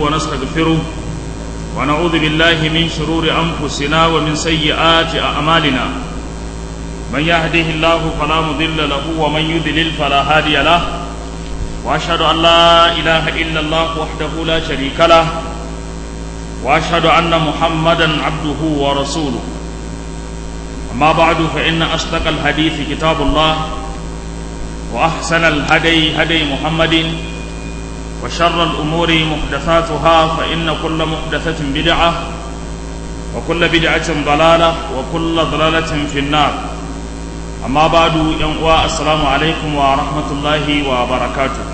ونستغفره ونعوذ بالله من شرور أنفسنا ومن سيئات أعمالنا من يهده الله فلا مضل له ومن يضلل فلا هادي له وأشهد أن لا إله إلا الله وحده لا شريك له وأشهد أن محمدا عبده ورسوله أما بعد فإن أصدق الحديث كتاب الله وأحسن الهدي هدي محمد وشر الأمور محدثاتها فإن كل محدثة بدعة وكل بدعة ضلالة وكل ضلالة في النار أما بعد ينقوى السلام عليكم ورحمة الله وبركاته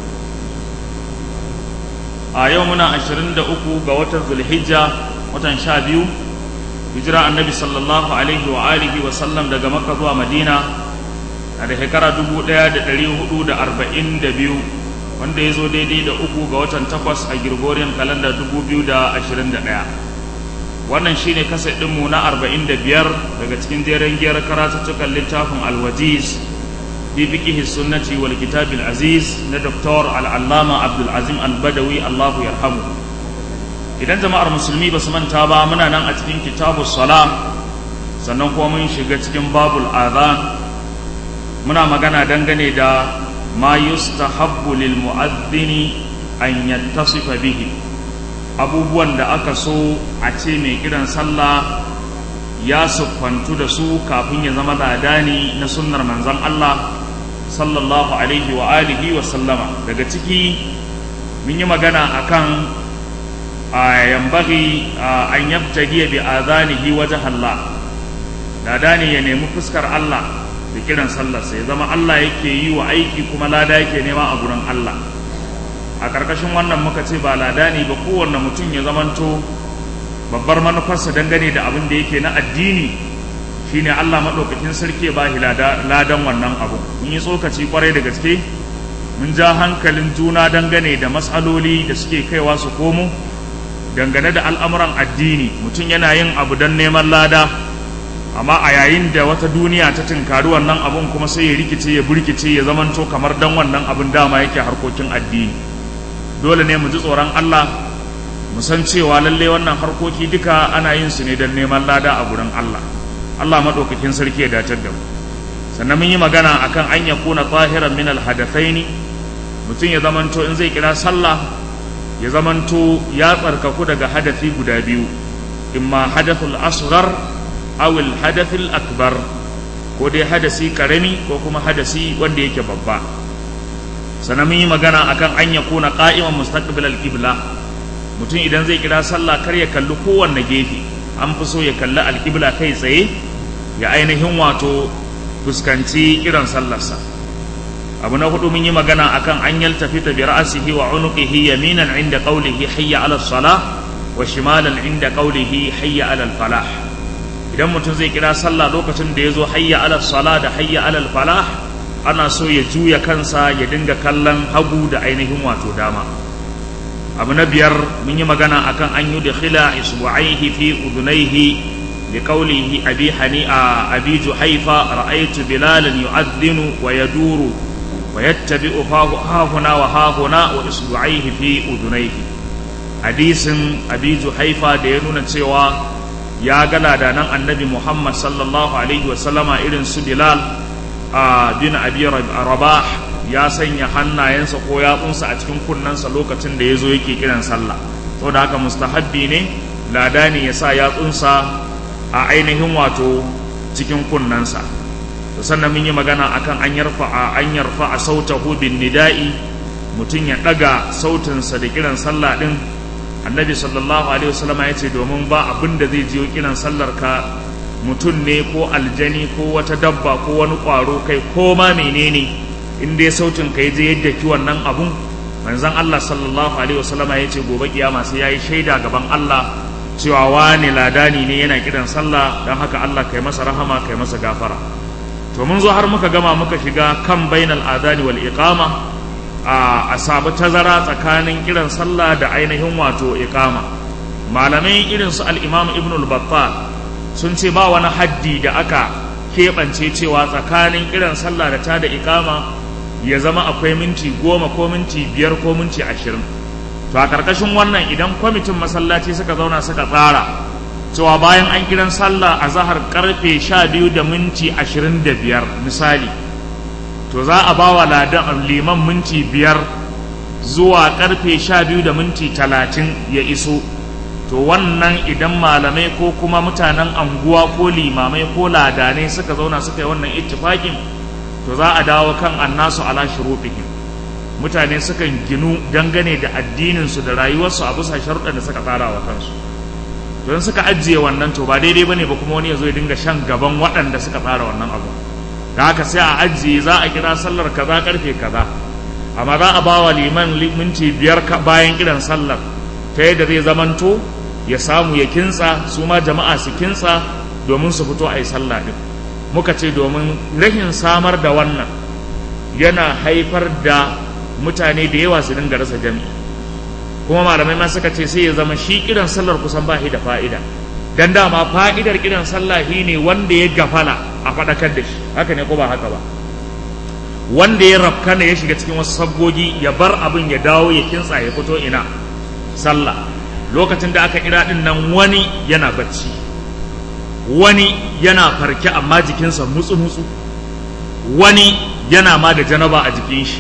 a yau muna ashirin da uku ga watan zulhijja watan sha biyu hijira annabi sallallahu alaihi wa alihi wa sallam daga makka zuwa madina a da shekara dubu ɗaya da ɗari hudu da arba'in da biyu wanda ya zo daidai da uku ga watan takwas a girgoriyar kalanda dubu biyu da ashirin da ɗaya wannan shine kasa ɗinmu na arba'in da biyar daga cikin jeren giyar karatuttukan littafin alwajiz في فقه السنة والكتاب العزيز ندكتور العلامة عبد العزيم البدوي الله يرحمه idan jama'ar musulmi ba su manta ba muna nan a cikin kitabu sala sannan kuma mun shiga cikin babul adhan muna magana dangane da ma yustahabbu lil mu'adhdhini an yattasifa bihi abubuwan da aka so a ce mai kiran sallah ya siffantu da su kafin ya zama ladani na sunnar manzon Allah sallallahu alaihi wa alihi wa sallama daga ciki mun yi magana akan a yambagi an yabtagi bi azanihi wajen Allah ladani ya nemi fuskar Allah da kiran sallarsa ya zama Allah yake yi wa aiki kuma lada yake nema a gurin Allah a ƙarƙashin wannan muka ce ba ladani ba kowanne mutum ya zamanto babbar manufarsa dangane da abin da yake na addini shine Allah maɗaukakin sarki ba shi ladan wannan abu mun yi tsokaci kwarai da gaske mun ja hankalin juna dangane da matsaloli da suke kaiwa su komo dangane da al'amuran addini mutum yana yin abu don neman lada amma a yayin da wata duniya ta tunkari wannan abun kuma sai ya rikice ya burkice ya zamanto kamar dan wannan abin dama yake harkokin addini dole ne mu ji tsoron Allah mu san cewa lalle wannan harkoki duka ana yin su ne don neman lada a gurin Allah Allah maɗaukakin sarki ya dacar da mu sannan mun yi magana akan an ya kuna tahiran min alhadathaini mutum ya zamanto in zai kira sallah ya zamanto ya tsarkaku daga hadafi guda biyu imma hadathul asghar aw al hadathul akbar ko dai hadasi karami ko kuma hadasi wanda yake babba sannan mun yi magana akan an ya kuna qa'iman mustaqbil al qibla mutum idan zai kira sallah kar ya kalli kowanne gefe an fi so ya kalli alƙibla kai tsaye ya ainihin wato fuskanci kiran sallarsa abu na hudu mun yi magana akan an yaltafita bi ra'sihi wa unuqihi yaminan inda qawlihi hayya 'ala salah wa shimalan inda qawlihi hayya 'ala falah idan mutum zai kira sallah lokacin da yazo hayya 'ala salah da hayya 'ala falah ana so ya juya kansa ya dinga kallon hagu da ainihin wato dama abu na biyar mun yi magana akan an yi dakhila isbu'aihi fi udunaihi li qawlihi abi hani'a abi juhaifa ra'aytu bilalan yu'adhdhinu wa yaduru wa yattabi'u hahuna wa hahuna wa isbu'aihi fi udunaihi hadisin abi juhaifa da ya nuna cewa ya ga ladanan annabi muhammad sallallahu alaihi wa sallama irin su bilal bin abi rabah ya sanya hannayensa ko yatsunsa a cikin kunnensa lokacin da ya zo yake kiran sallah saboda haka mustahabbi ne lada ne ya sa yatsunsa a ainihin wato cikin kunnensa to sannan mun yi magana akan an yarfa a an yarfa a sautahu bin nida'i mutum ya daga sautinsa da kiran sallah din annabi sallallahu alaihi wasallam ya ce domin ba abin da zai jiyo kiran sallar ka mutum ne ko aljani ko wata dabba ko wani kwaro kai ko ma menene in dai sautin ka je yadda ki wannan abun manzon Allah sallallahu alaihi wasallama ya ce gobe kiyama sai yayi shaida gaban Allah cewa wani ladani ne yana kiran sallah dan haka Allah kai masa rahama kai masa gafara to mun zo har muka gama muka shiga kan bainal adani wal iqama a sabu tazara tsakanin kiran sallah da ainihin wato iqama malamai irin su al-imam ibn al-battal sun ce ba wani haddi da aka keɓance cewa tsakanin kiran sallah da ta da iqama ya zama akwai minti goma ko minti biyar ko minti ashirin to to a karkashin wannan idan kwamitin masallaci suka zauna suka tsara cewa bayan an kiran sallah a zahar karfe sha biyu da minti ashirin da biyar misali to za a ba wa ladan liman minti biyar zuwa karfe sha biyu da minti talatin ya iso to wannan idan malamai ko kuma mutanen anguwa ko limamai ko ladanai suka zauna suka yi wannan ittifakin to za a dawo kan annasu ala shurufihim mutane sukan ginu dangane da addininsu da rayuwarsu a bisa sharuɗan da suka tsara wa kansu don suka ajiye wannan to ba daidai bane ba kuma wani ya zo ya dinga shan gaban waɗanda suka tsara wannan abu da haka sai a ajiye za a kira sallar kaza karfe kaza amma za a bawa liman minti biyar bayan kiran sallar ta yadda zai zamanto ya samu ya kintsa su ma jama'a su kintsa domin su fito a yi sallah din muka ce domin rashin samar da wannan yana haifar da mutane da yawa su dinga rasa jami'i kuma malamai ma suka ce sai ya zama shi kiran sallar kusan ba shi da fa'ida dan dama fa'idar kiran sallah shi ne wanda ya gafala a faɗakar da shi haka ne ko ba haka ba wanda ya rafkana ya shiga cikin wasu sabgogi ya bar abin ya dawo ya kintsa ya fito ina sallah lokacin da aka kira din nan wani yana bacci wani yana farke amma jikinsa mutsu-mutsu wani yana ma da janaba a jikin shi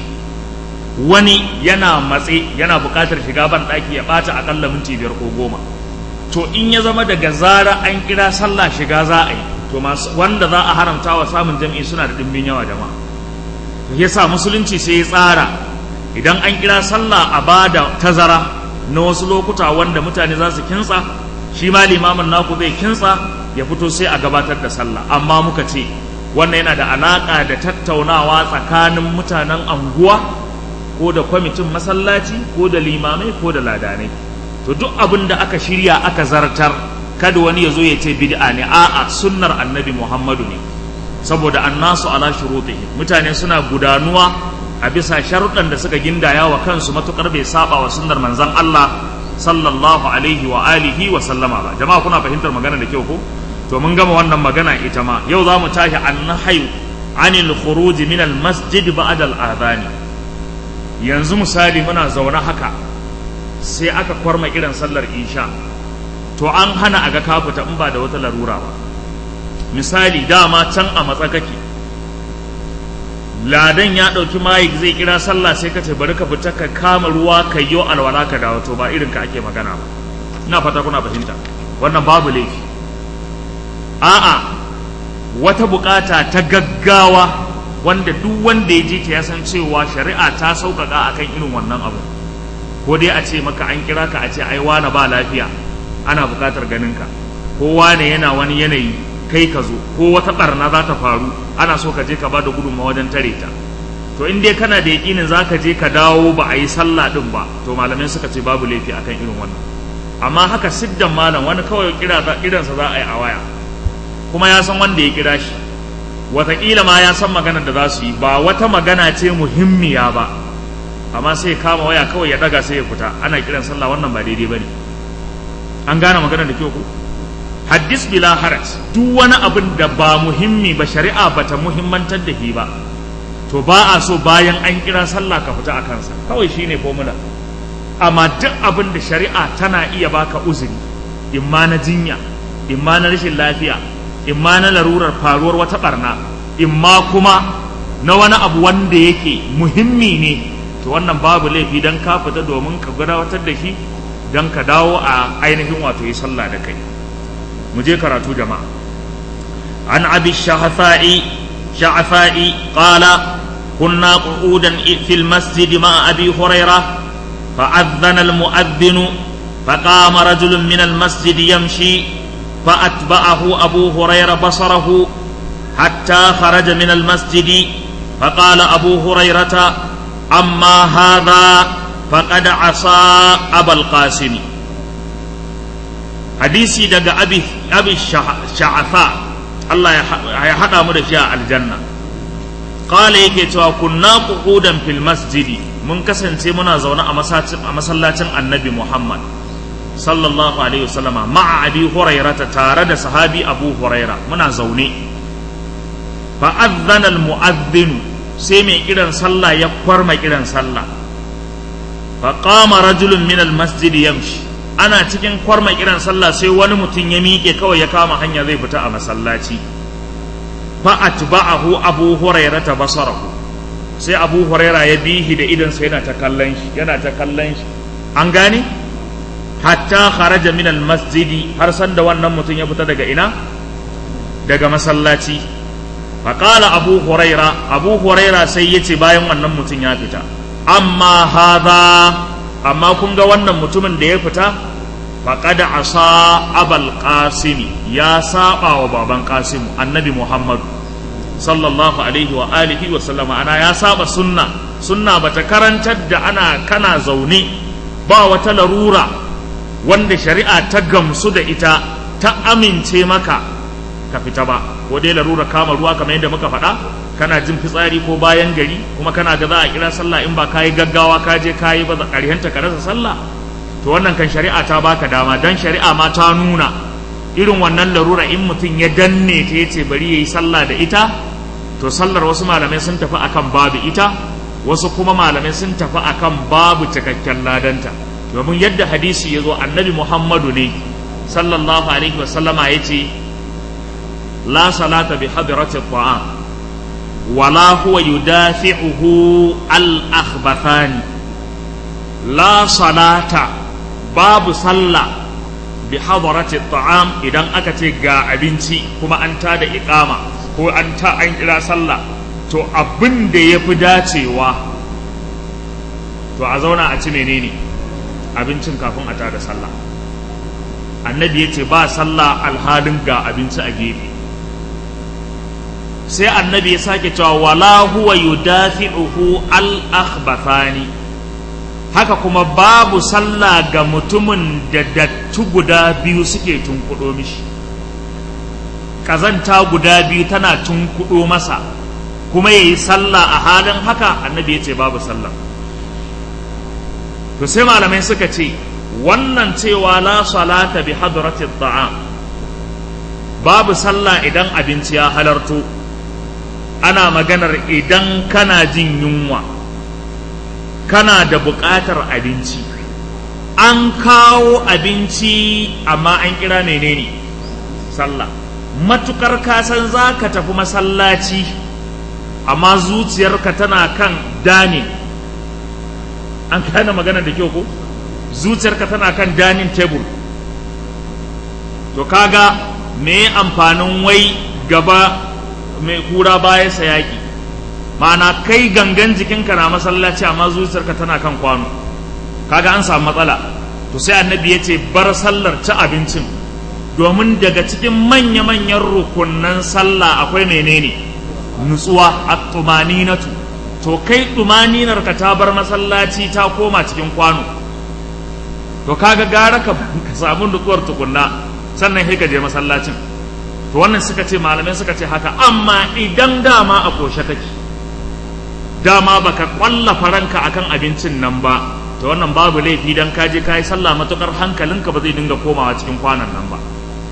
wani yana matse yana buƙatar shiga ban ɗaki ya ɓata aƙalla minti biyar ko goma to in ya zama daga zara an kira sallah shiga za a yi to masu wanda za a haramta wa samun jam'i suna da ɗimbin yawa jama'a ya sa musulunci sai ya tsara idan an kira sallah a ba da tazara na wasu lokuta wanda mutane za su kintsa shi ma limamin naku zai kintsa ya fito sai a gabatar da sallah amma muka ce wannan yana da alaƙa da tattaunawa tsakanin mutanen anguwa ko da kwamitin masallaci ko da limamai ko da ladanai to duk abin da aka shirya aka zartar kada wani ya zo ya ce bid'a ne a'a sunnar annabi muhammadu ne saboda annasu ala shurutihim mutane suna gudanuwa a bisa sharuɗan da suka gindaya wa kansu matukar bai saba wa sunnar manzon Allah sallallahu alaihi wa alihi wa sallama ba jama'a kuna fahimtar magana da kyau ko to mun gama wannan magana ita ma yau za mu tashi annahyu anil khuruj min al masjid ba'da al adhani yanzu misali muna zaune haka sai aka kwarma irin sallar isha to an hana a ga ka fita in ba da wata larura ba misali dama can a matsa kake ladan ya ɗauki mayik zai kira sallah sai ka ce bari ka fita ka kama ruwa ka yi alwala ka dawo to ba irin ka ake magana ba ina fata kuna fahimta wannan babu laifi a'a wata bukata ta gaggawa wanda duk wanda ya ji ta ya san cewa shari'a ta sauƙaƙa akan irin wannan abu ko dai a ce maka an kira ka a ce ai wane ba lafiya ana buƙatar ganin ka ko wane yana wani yanayi kai ka zo ko wata barna za ta faru ana so ka je ka ba da gudunmawa wajen tare ta to in dai kana da yaƙinin za ka je ka dawo ba a yi sallah ɗin ba to malamai suka ce babu laifi akan irin wannan amma haka siddan malam wani kawai kira kiransa za a yi a waya kuma ya san wanda ya kira shi wataƙila ma ya san maganar da za su yi ba wata magana ce muhimmiya ba amma sai kama waya kawai ya ɗaga sai ya fita ana kiran sallah wannan ba daidai ba ne an gane maganar da kyau ko haddis bila haraj duk wani abin da ba muhimmi ba shari'a ba ta muhimmantar da shi ba to ba a so bayan an kira sallah ka fita a kansa kawai shine formula amma duk abin da shari'a tana iya baka uzuri imma na jinya imma na rashin lafiya imma na larurar faruwar wata barna imma kuma na wani abu wanda yake muhimmi ne to wannan babu laifi dan ka fita domin ka gudanar da shi dan ka dawo a ainihin wato yi sallah da kai mu je karatu jama'a an abi shahafa'i shahafa'i qala kunna qu'udan fil masjid ma abi hurairah فأذن المؤذن فقام رجل من المسجد يمشي فأتبعه أبو هريرة بصره حتى خرج من المسجد فقال أبو هريرة أما هذا فقد عصى أبا القاسم hadisi daga abi abi sha'afa Allah ya haɗa mu da shi a aljanna qala yake cewa kunna qu'udan fil masjidi mun kasance muna zaune a masallacin annabi Muhammad sallallahu alaihi wasallama ma'a abi hurairata tare da sahabi abu huraira muna zaune fa adhana al mu'adhdhin sai mai kiran sallah ya kwarma kiran sallah faqama rajulun min almasjid yamshi ana cikin kwarma kiran sallah sai wani mutum ya miƙe kawai ya kama hanya zai fita a masallaci fa atba'ahu abu hurairah basarahu sai abu hurairah ya bihi da idan sai yana ta kallon shi yana ta kallon shi an gane hatta kharaja min almasjid har san da wannan mutum ya fita daga ina daga masallaci faqala abu hurairah abu hurairah sai yace bayan wannan mutum ya fita amma hadha amma kun ga wannan mutumin da ya fita faqad asa abal qasimi ya saba wa baban qasim annabi muhammad sallallahu alaihi wa alihi wa sallama ana ya saba sunna sunna bata karantar da ana kana zaune ba wata larura wanda shari'a ta gamsu da ita ta amince maka ka fita ba ko dai larura kama ruwa kamar yadda muka faɗa kana jin fitsari ko bayan gari kuma kana ga za a kira sallah in ba ka yi gaggawa ka je ka yi ba ƙarshenta ka rasa sallah to wannan kan shari'a ta baka dama dan shari'a ma ta nuna irin wannan larura in mutum ya danne ta yace bari yayi sallah da ita to sallar wasu malamai sun tafi akan babu ita wasu kuma malamai sun tafi akan babu cikakken ladanta domin yadda hadisi ya zo annabi muhammadu ne sallallahu alaihi wasallama ya ce la salata bi hadirati ta'am wala huwa yudafi'uhu al-akhbathani la salata babu sallah bi hadarati ta'am idan aka ce ga abinci kuma an ta da iqama ko an ta an kira sallah to abin da yafi dacewa to a zauna a ci menene abincin kafin a tada sallah annabi ya ce ba sallah alhalin ga abinci a gefe sai annabi ya sake cewa wala huwa yudafi'uhu al-akhbathani haka kuma babu sallah ga mutumin da dattu guda biyu suke tunkuɗo mishi ƙazanta guda biyu tana tunkuɗo masa kuma ya yi sallah a halin haka annabi ya ce babu sallah to sai malamai suka ce wannan cewa la salata bi hadratit ta'am babu sallah idan abinci ya halarto ana maganar idan kana jin yunwa kana da buƙatar abinci an kawo abinci amma an kira menene sallah matukar kasan za ka tafi masallaci amma zuciyarka tana kan dani an kana magana da kyau ko zuciyarka tana kan dining table to kaga me amfanin wai gaba mai kura baya sayaki ma'ana kai gangan jikinka na masallaci amma zuciyarka tana kan kwano kaga an samu matsala to sai annabi ya ce bar sallar ci abincin domin daga cikin manya-manyan rukunan sallah akwai menene nutsuwa a tumaninatu to kai tumaninar ka ta bar masallaci ta koma cikin kwano to kaga gara ka samu nutsuwar tukunna sannan sai ka je masallacin to wannan suka ce malamai suka ce haka amma idan dama a koshe kake dama baka kwalla faranka akan abincin nan ba to wannan babu laifi dan ka je kai sallah matukar hankalinka ba zai dinga komawa cikin kwanan nan ba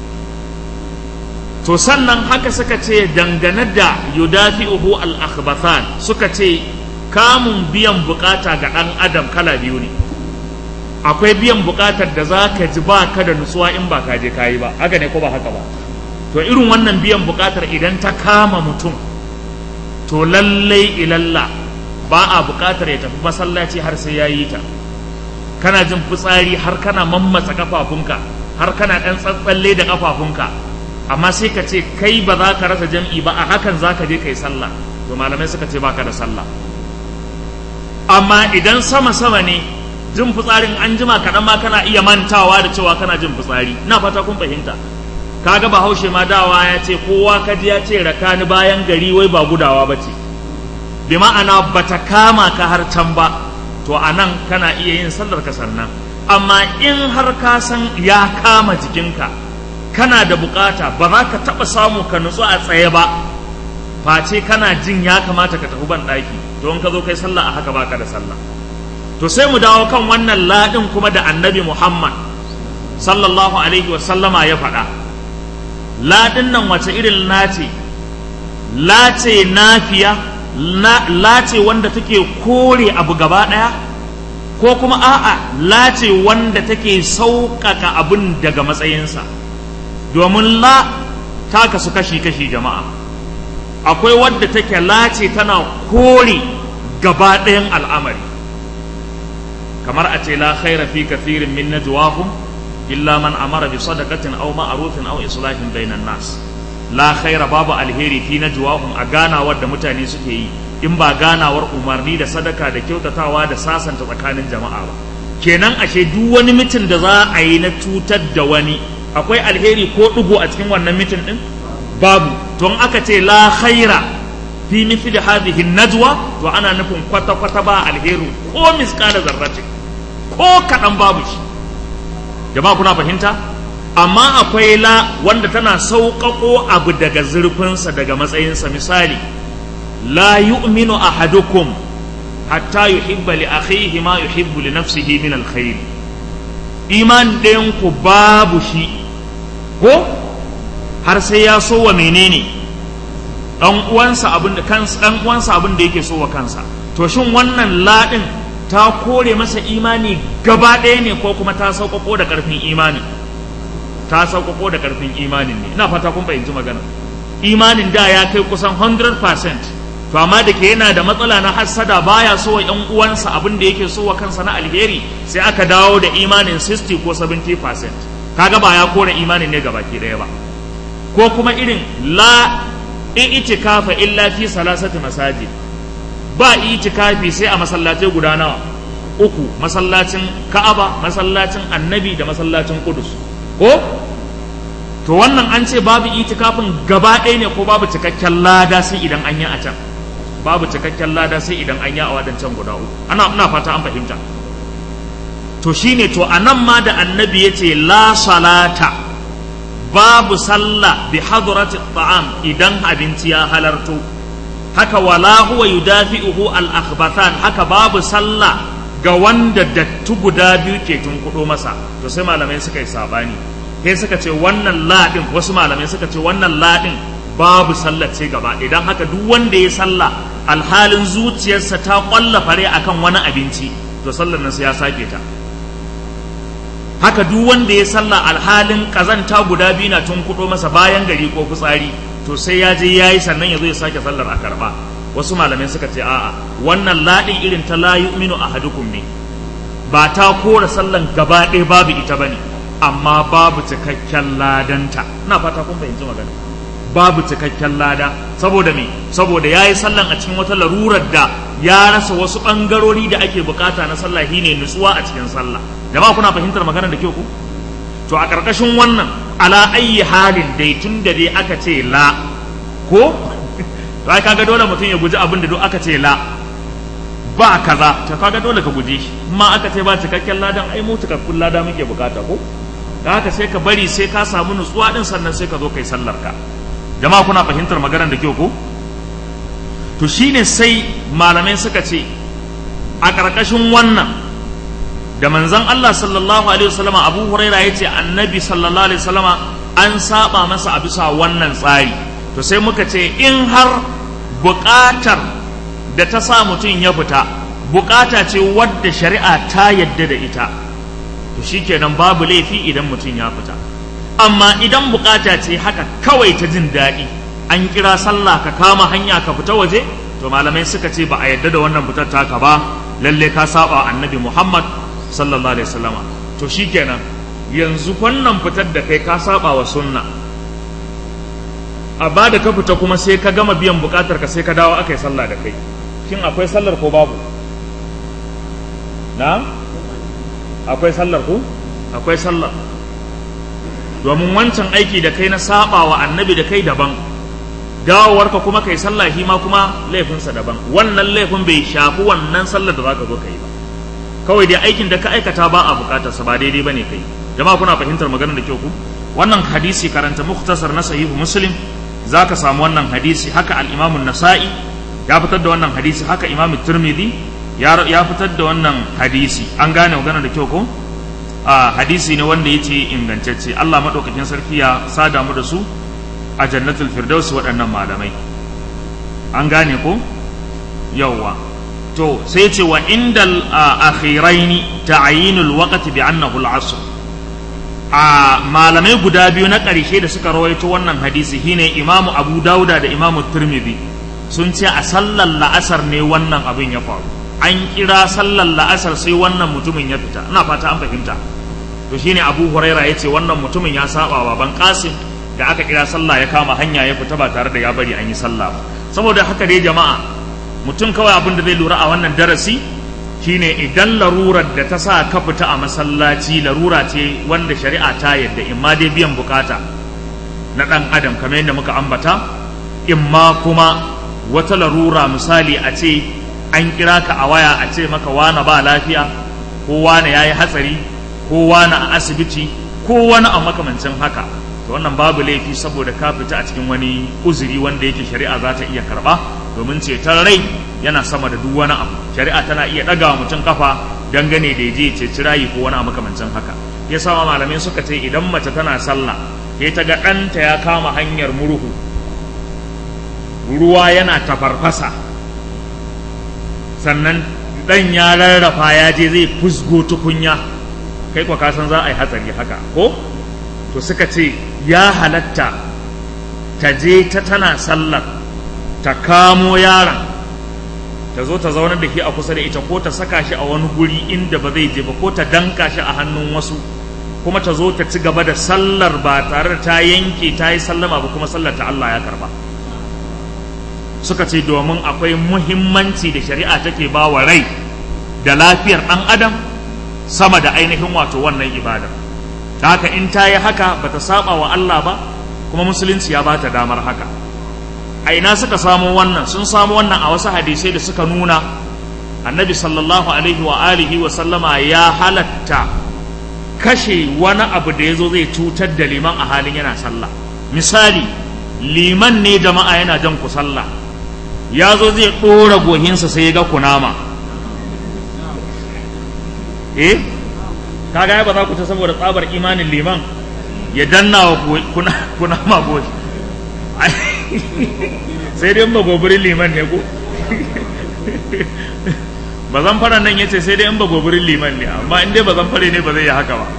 to sannan haka suka ce dangane da yudafi'uhu al-akhbathan suka ce kamun biyan bukata ga dan adam kala biyu ne akwai biyan bukatar da za ka ji ba ka da nutsuwa in ba ka je ka yi ba haka ne ko ba haka ba to irin wannan biyan bukatar idan ta kama mutum to lallai ilalla ba a bukatar ya tafi masallaci har sai ya yi ta kana jin fitsari har kana mammatsa kafafunka har kana ɗan tsatsalle da kafafunka amma sai ka ce kai ba za ka rasa jam'i ba a hakan za ka je ka yi sallah to malamai suka ce baka da sallah amma idan sama-sama ne jin fitsarin an jima kaɗan ma kana iya mantawa da cewa kana jin fitsari na fata kun fahimta kaga bahaushe ma dawa ya ce kowa kaji ya ce raka ni bayan gari wai ba gudawa ba ce bi ma'ana ba ta kama ka har can ba to a nan kana iya yin sallar ka sannan amma in har ka san ya kama jikinka kana da bukata ba za ka taɓa samu ka nutsu a tsaye ba face kana jin ya kamata ka tafi ban ɗaki don ka zo kai sallah a haka baka da sallah to sai mu dawo kan wannan ladin kuma da annabi Muhammad sallallahu alaihi wa sallama ya faɗa ladin nan wace irin lace lace nafiya lace wanda take kore abu gaba ɗaya ko kuma a'a la ce wanda take sauƙaƙa abin daga matsayinsa domin la ta kasu kashi-kashi jama'a akwai wadda take la ce tana kore gaba ɗayan al'amari kamar a ce la khaira fi kathirin min najwahum illa man amara bi sadaqatin aw ma'rufin aw islahin bainan nas la khaira babu alheri fi najwahum a ganawar da mutane suke yi in ba ganawar umarni da sadaka da kyautatawa da sasanta tsakanin jama'a ba kenan ashe duk wani mitin da za a yi na cutar da wani akwai alheri ko ɗigo a cikin wannan mitin ɗin babu to in aka ce la khaira fi mithli hadhihi najwa to ana nufin kwata kwata ba alheri ko miskala zarrati ko kaɗan babu shi jama'a kuna fahimta amma akwai la wanda tana sauƙaƙo abu daga zurfinsa daga matsayinsa misali la yu'minu ahadukum hatta yuhibba li akhihi ma yuhibbu li nafsihi min alkhair iman ɗayan ku babu shi ko har sai ya so wa menene dan uwansa abin da kansa dan uwansa abin da yake so wa kansa to shin wannan ladin ta kore masa imani gaba ɗaya ne ko kuma ta sauƙaƙo da ƙarfin imani ta sauƙaƙo da ƙarfin imanin ne ina fata kun fahimci magana imanin da ya kai kusan 100% to amma da ke yana da matsala na hassada baya so wa ƴan uwansa abin da yake so wa kansa na alheri sai aka dawo da imanin 60 ko 70% kaga ba ya kore imanin ne gabaki ɗaya ba ko kuma irin la i'tikafa illa fi salasati masajid ba itikafi sai a masallatai guda nawa uku masallacin Ka'aba masallacin Annabi da masallacin Qudus ko to wannan an ce babu itikafin gaba ɗaya ne ko babu cikakken lada sai idan an yi a can babu cikakken lada sai idan an yi a wadancan guda uku ana ina fata an fahimta to shine to anan ma da annabi yace la salata babu sallah bi hadrati ta'am idan abinci ya halarto haka wala huwa yudafi'uhu al akhbathan haka babu sallah ga wanda dattu guda biyu ke tunkudo masa to sai malamai suka yi sabani sai suka ce wannan ladin wasu malamai suka ce wannan ladin babu sallah ce gaba idan haka duk wanda ya sallah alhalin zuciyarsa ta kwalla fare akan wani abinci to sallar nan sai ya sake ta haka duk wanda ya sallah alhalin kazanta guda biyu na tun kudo masa bayan gari ko fitsari to sai ya je yayi sannan ya zo ya sake sallar a karba wasu malamai suka ce a'a wannan ladin irin ta la yu'minu ahadukum ne ba ta kora sallan gaba ɗaya babu ita bane amma babu cikakken ladanta ina fata kun fahimci magana babu cikakken lada saboda me saboda yayi sallan a cikin wata larurar da ya rasa wasu bangarori da ake bukata na sallah shine nutsuwa a cikin sallah jama'a kuna fahimtar magana da kyau ku to a karkashin wannan ala ayyi halin dai tun da dai aka ce la ko to ai kaga dole mutum ya guji abin da duk aka ce la ba kaza to kaga dole ka guje shi amma aka ce ba cikakken ladan ai mu cikakkun lada muke bukata ko da haka sai ka bari sai ka samu nutsuwa din sannan sai ka zo kai sallar ka jama'a kuna fahimtar maganar da kyau ko to shine sai malamai suka ce a ƙarƙashin wannan da manzon Allah sallallahu alaihi wasallama Abu Huraira yace annabi sallallahu alaihi wasallama an saba masa a bisa wannan tsari to sai muka ce in har buƙatar da ta sa mutum ya fita buƙata ce wadda shari'a ta yadda da ita to shikenan babu laifi idan mutum ya fita amma idan buƙata ce haka kawai ta jin daɗi an kira sallah ka kama hanya ka fita waje to malamai suka ce ba a yadda da wannan fitar taka ba lalle ka saba annabi Muhammad sallallahu alaihi wasallama to shikenan yanzu wannan fitar da kai ka saba wa sunna a ba da ka fita kuma sai ka gama biyan bukatar ka sai ka dawo aka yi sallah da kai shin akwai sallar ko babu na akwai sallar ko akwai sallar domin wancan aiki da kai na saba wa annabi da kai daban dawowarka kuma kai sallah shi ma kuma laifinsa daban wannan laifin bai shafi wannan sallar da zaka zo kai ba kawai dai aikin da ka aikata ba a bukatarsa ba daidai bane kai jama'a kuna fahimtar maganar da kyau ku wannan hadisi karanta muktasar na sahihu muslim zaka samu wannan hadisi haka al-imamu nasa'i ya fitar da wannan hadisi haka imamu tirmidhi ya fitar da wannan hadisi an gane maganar da kyau ko a hadisi ne wanda yace ingantacce Allah madaukakin sarki ya sada mu da su a jannatul firdaus waɗannan malamai an gane ko yawwa to sai ce wa indal akhiraini ta'yinul waqti bi annahu al-asr a malamai guda biyu na ƙarshe da suka rawaito wannan hadisi shine imamu abu dauda da imamu turmidi sun ce a sallar la'asar ne wannan abin ya faru an kira sallar la'asar sai wannan mutumin ya fita ina fata an fahimta to shine abu huraira ya ce wannan mutumin ya saba wa ban kasim da aka kira sallah ya kama hanya ya fita ba tare da ya bari an yi sallah ba saboda haka dai jama'a mutum kawai abin da zai lura a wannan darasi shine idan larurar da ta sa ka fita a masallaci larura ce wanda shari'a ta yadda in ma dai biyan bukata na ɗan adam kamar yadda muka ambata in ma kuma wata larura misali a ce an kira ka a waya a ce maka wane ba lafiya ko wane ya yi hatsari ko wane a asibiti ko wani a makamancin haka to wannan babu laifi saboda ka fita a cikin wani uzuri wanda yake shari'a za ta iya karba domin ceton rai yana sama da duk wani abu shari'a tana iya ɗaga wa mutum kafa dangane da je ceci rayi ko wani makamancin haka ya sama malamai suka ce idan mace tana sallah sai ta ga ɗanta ya kama hanyar murhu ruwa yana tafarfasa sannan ɗan ya rarrafa ya je zai fusgo tukunya kai kwa kasan za a yi hatsari haka ko to suka ce ya halatta ta je ta tana sallar ta kamo yaron ta zo ta zaunar da shi a kusa da ita ko ta saka shi a wani guri inda ba zai je ba ko ta danka shi a hannun wasu kuma ta zo ta ci gaba da sallar ba tare da ta yanke ta yi sallama ba kuma sallar ta Allah ya karba suka ce domin akwai muhimmanci da shari'a take ba wa rai da lafiyar ɗan adam sama da ainihin wato wannan ibada ta haka in ta yi haka ba ta saba wa Allah ba kuma musulunci ya ba ta damar haka a ina suka samu wannan sun samu wannan a wasu hadisai da suka nuna annabi sallallahu alaihi wa alihi wa sallama ya halatta kashe wani abu da ya zo zai cutar da liman a halin yana sallah misali liman ne jama'a yana jan ku sallah ya zo zai ɗora gohinsa sai ya ga kunama eh kaga ba za ku ta saboda tsabar imanin liman ya danna wa kunama goshi sai dai ba gobirin liman ne ko ba zan fara nan ya ce sai dai in ba gobirin liman ne amma in dai ba zan fare ne ba zai yi haka ba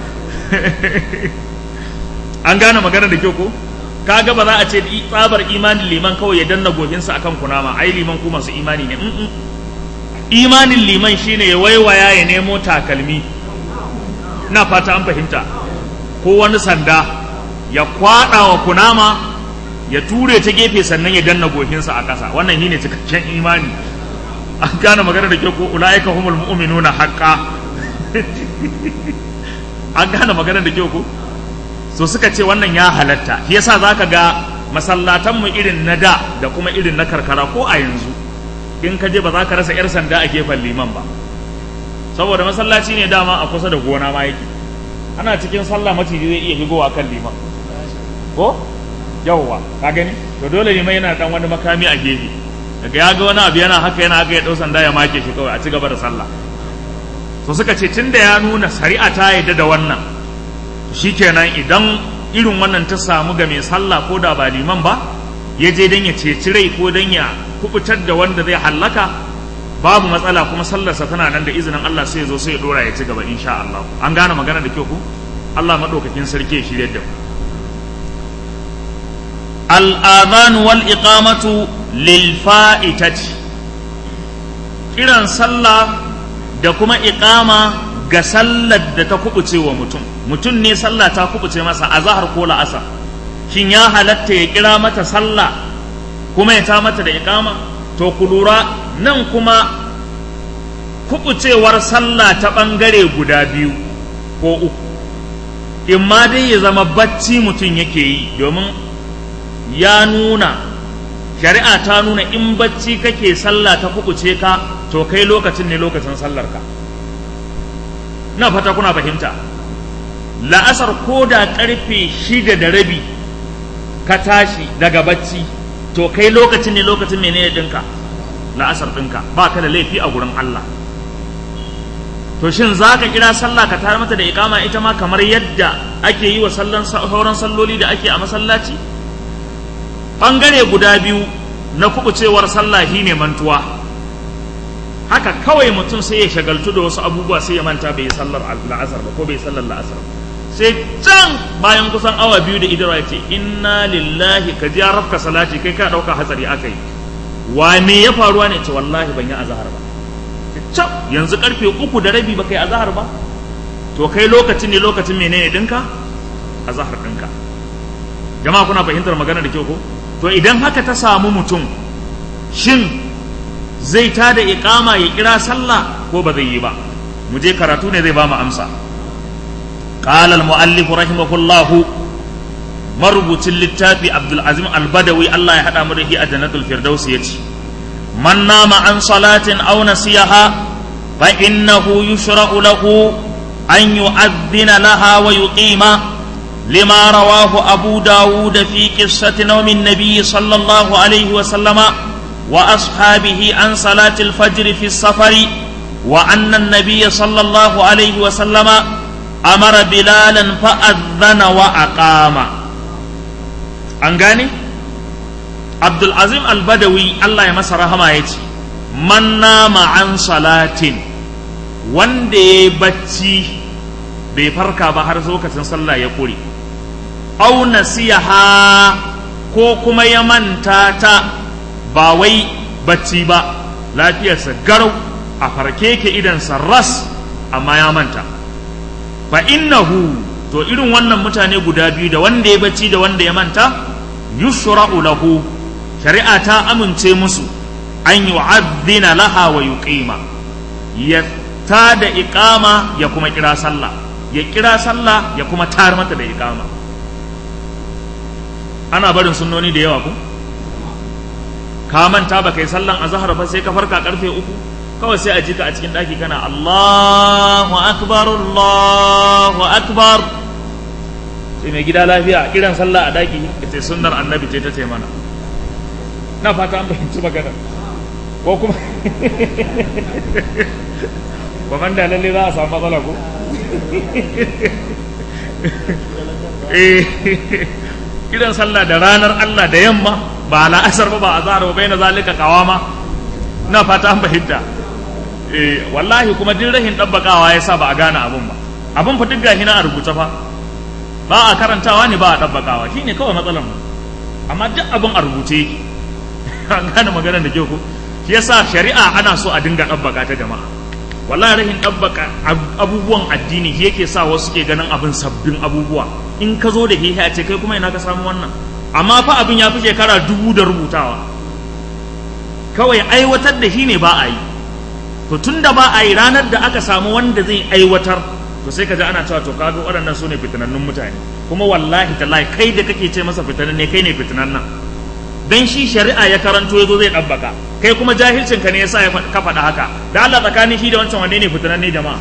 an gane magana da kyau ko kaga ba za a ce tsabar imanin liman kawai ya danna gohinsa akan kunama ai liman ku masu imani ne imanin liman shine ya waiwaya ya nemo takalmi na fata an fahimta ko wani sanda ya kwada wa kunama ya ture ta gefe sannan ya danna gohinsa a ƙasa wannan shine cikakken imani an gane magana da kyau ko ulaika humul mu'minuna haqqan an gane magana da kyau ko so suka ce wannan ya halatta shi yasa zaka ga masallatan mu irin na da da kuma irin na karkara ko a yanzu in ka je ba za ka rasa yar sanda a gefen liman ba saboda masallaci ne dama a kusa da gona ma yake ana cikin sallah maciji zai iya higowa kan liman ko yawwa ka gani to dole liman yana dan wani makami a gefe daga ya ga wani abu yana haka yana haka ya dau sanda ya make shi kawai a ci gaba da sallah to suka ce tunda ya nuna shari'a ta yadda da wannan shikenan idan irin wannan ta samu ga mai sallah ko da ba liman ba ya je dan ya ceci rai ko dan ya kubutar da wanda zai hallaka babu matsala kuma sallarsa tana nan da izinin Allah sai ya zo sai ya dora ya ci gaba insha Allah an gane magana da kyau ku Allah madaukakin sarki ya shirye da mu al-adhan wal iqamatu lil fa'itati kiran sallah da kuma iqama ga sallar da ta kubuce wa mutum mutum ne sallah ta kubuce masa a zahar ko la'asar shin ya halatta ya kira mata sallah kuma ya ta mata da iqama to ku lura nan kuma kubucewar sallah ta ɓangare guda biyu ko uku in ma dai ya zama bacci mutum yake yi domin ya nuna shari'a ta nuna in bacci kake sallah ta kubuce ka to kai lokacin ne lokacin sallar ka na fata kuna fahimta la'asar ko da karfe shida da rabi ka tashi daga bacci to kai lokacin ne lokacin menene ɗinka la'asar ɗinka ba ka da laifi a gurin Allah to shin za ka kira sallah ka tare mata da ikama ita ma kamar yadda ake yi wa sauran salloli da ake a masallaci ɓangare guda biyu na kubucewar sallah shi ne mantuwa haka kawai mutum sai ya shagaltu da wasu abubuwa sai ya manta bai yi sallar la'asar ba ko bai yi sallar la'asar ba sai can bayan kusan awa biyu da idara ya ce inna lillahi ka ji rafka salati kai ka ɗauka hatsari aka yi wa me ya faruwa ne ce wallahi ban yi azahar ba can yanzu karfe uku da rabi ba kai azahar ba to kai lokacin ne lokacin menene ɗinka azahar ɗinka jama'a kuna fahimtar magana da kyau ko to idan haka ta samu mutum shin zai ta da iqama ya kira sallah ko ba zai yi ba mu je karatu ne zai ba mu amsa قال المؤلف رحمه الله مربوط للتافي عبد العزيز البدوي الله يحدى مره أجنة الفردوس يتي من نام عن صلاة أو نسيها فإنه يشرع له أن يؤذن لها ويقيم لما رواه أبو داود في قصة نوم النبي صلى الله عليه وسلم وأصحابه عن صلاة الفجر في السفر وأن النبي صلى الله عليه وسلم أمر بلالا فأذن وأقام أنغاني عبد العظيم البدوي الله يمسى رحمه يتي من نام عن صلاة wanda ya bacci bai farka ba har lokacin sallah ya kure au nasiha ko kuma ya manta ta ba wai bacci ba lafiyarsa garau a farke ke idansa ras amma ya manta fa innahu to irin wannan mutane guda biyu da wanda ya bacci da wanda ya manta yushra'u lahu shari'a ta amince musu an yu'adhdhina laha wa yuqima ya ta da iqama ya kuma kira sallah ya kira sallah ya kuma tar mata da iqama ana barin sunnoni da yawa ku ka manta ba kai sallan azhar ba sai ka farka karfe uku kawai sai a jika a cikin ɗaki kana Allahu akbar Allahu akbar sai mai gida lafiya kiran sallah a ɗaki ita sunnar annabi ce ta ce mana na fata an fahimci magana ko kuma ba man da lalle za a samu matsala ko kiran sallah da ranar Allah da yamma ba la'asar ba ba a zara ba bai na zalika kawama na fata an fahimta eh wallahi kuma duk rahin dabbakawa yasa ba a gane abun ba abun fa duk gashi na a rubuta fa ba a karantawa ne ba a dabbakawa shine kawai matsalar mu amma duk abun a rubuce yake an gane maganar da kyau ko shi yasa shari'a ana so a dinga dabbaka ta jama'a wallahi rahin dabbaka abubuwan addini yake sa wasu ke ganin abin sabbin abubuwa in ka zo da hihi a ce kai kuma ina ka samu wannan amma fa abin ya fi shekara dubu da rubutawa kawai aiwatar da shi ne ba a yi to tun da ba a yi ranar da aka samu wanda zai aiwatar to sai ka ji ana cewa to kaga waɗannan su ne fitinannun mutane kuma wallahi tallahi kai da kake ce masa fitinan ne kai ne fitinan nan dan shi shari'a ya karanto yazo zai dabbaka kai kuma jahilcin ka ne yasa ya ka faɗa haka da Allah tsakanin shi da wancan wanne ne fitinan ne jama'a